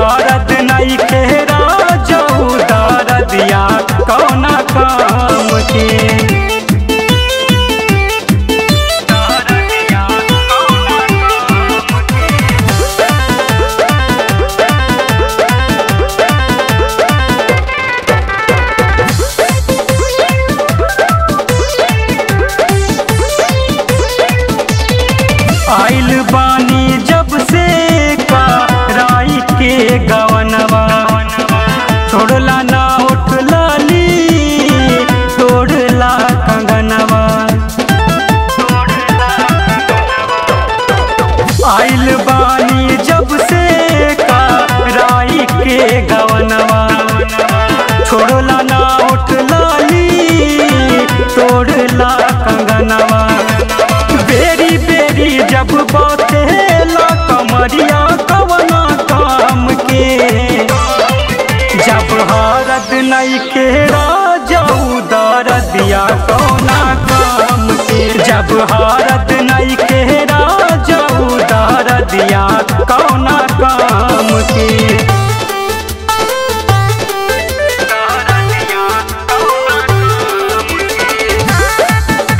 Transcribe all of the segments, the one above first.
हारत नहीं खेरा जाऊ दरदिया कौना काम के दरदिया कौना काम के आइल बानी जब से का राई के गवनवा छोड़ला ना उठ लाली तोड़ला कंगनवा आइल बानी जब से का राई के गवनवा छोड़ला ना उठ लाली तोड़ला कंगनवा बेरी बेरी जब बातेला कमरिया कवना काम के जब हारत नहीं खेरा जाऊ दरदिया कौना काम के जब हारत नहीं खेरा जाऊ दरदिया कौना काम के दरदिया कौना काम के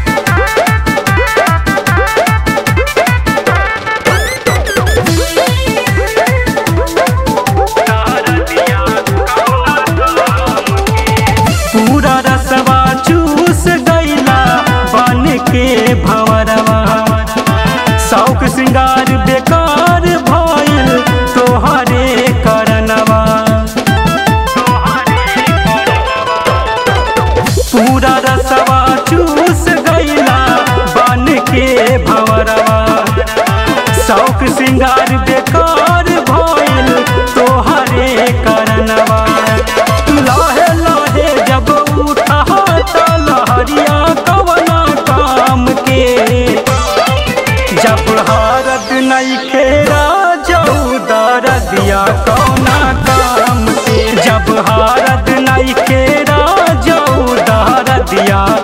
पूरा रसवा चूस गईला बन के भवरवा शौक श्रृंगार बेकार भइल तोहरे करनवा पूरा रसवा चूस गईला बन के भवरवा शौक श्रृंगार बेकार भइल तोहरे करनवा लहे लहे जब उठा त लहरिया कवना काम के जब हारत नहीं खेरा जाऊ दरदिया कौना काम के जब हारत नहीं खेरा जाऊ दरदिया